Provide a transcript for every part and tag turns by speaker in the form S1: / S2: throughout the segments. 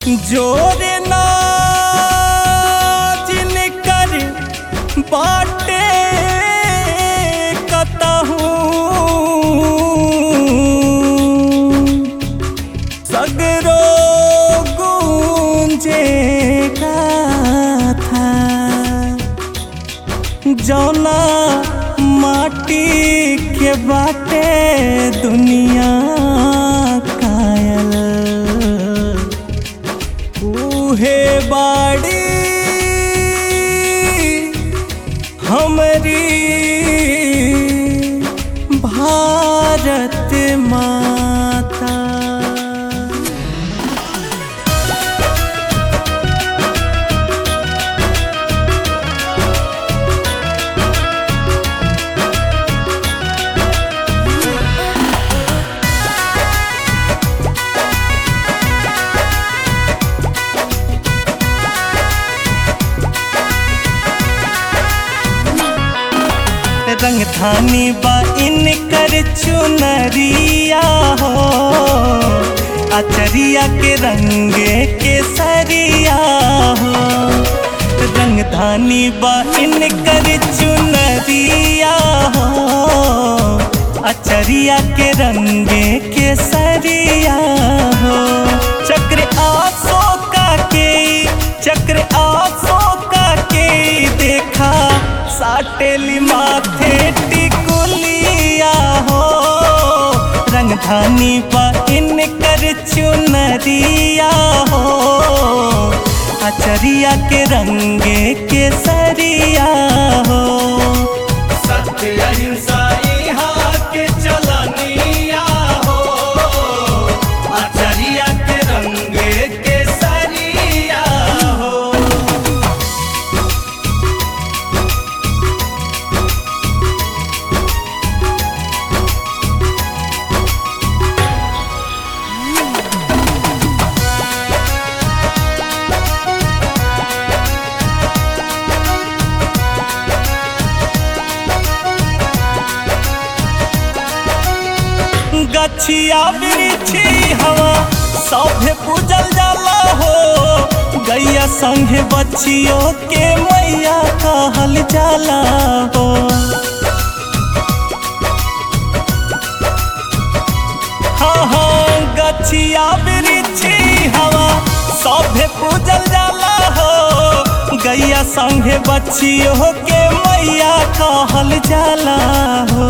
S1: जोरे ना जिनकर बाटे कतहूँ सगरो गूंजे था जौना माटी के बाटे दुनिया कायल उहे बाड़ी हमरी भारत माता रंगधानी बा इनकर चुनरिया हो अचरिया के रंगे केसरिया हो रंगधानी बा इनकर चुनरिया हो अचरिया के रंगे केसरिया हो चक्र आसो का के चक्र आसो का के देखा साटेली माथे टिकुलिया हो रंगधानी पर इनकर चुनरिया हो अचरिया के रंगे केसरिया हो
S2: सत्य अहिंसा यहाँ के चलनिया हो आचरिया के रंगे के सरिया हो
S1: गछिया बिरिछी हवा सभे पूजल जाला हो गैया संगे बच्चियों के मैया कहल जाला हो हाँ हाँ गछिया बिरिछी हवा सभे पूजल जाला हो गैया संगे बच्चियों के मैया कहल जाला हो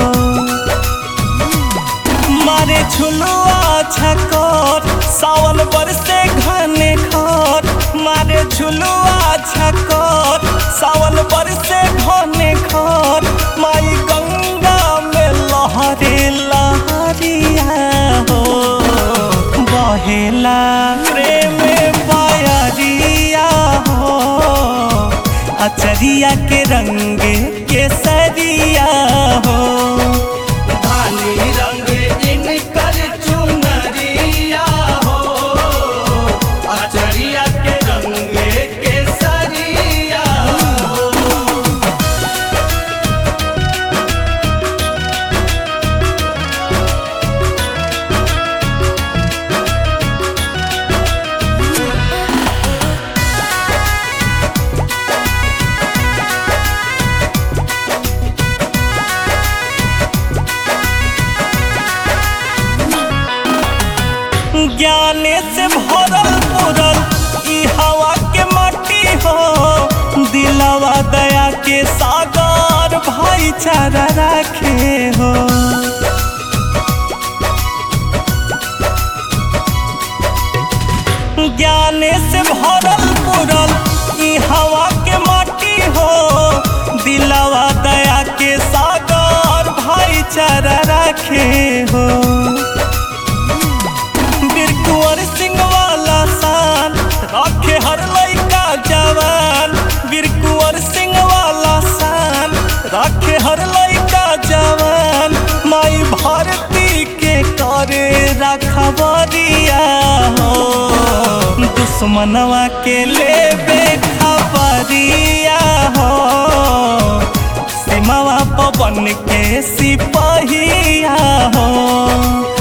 S1: मारे झुलुआ छकोर सावन बरसे घने खोर मारे झुलुआ छकोर सावन बरसे घने खोर माई गंगा में लहरे लहरिया हो बहेला प्रेम पायरिया हो अचरिया के रंगे केसरिया हो
S2: धानी रंग इनकर चुनरिया हो आचरिया के रंगे के सरिया हो
S1: ज्ञाने से भरल पुरल ई हवा के माटी हो दिलवा दया के सागर भाईचारा राखे हो ज्ञाने से भरल पुरल ई हवा के माटी हो दिलवा दया के सागर भाईचारा राखे हो वीर कुंवर सिंह वाला शान रखे हर लइका जवान वीर कुंवर सिंह वाला शान रखे हर लइका जवान माई भारती के करे रखबरिया हो दुश्मनवा के लेबे खबरिया हो सीमावा पवन के सिपहिया हो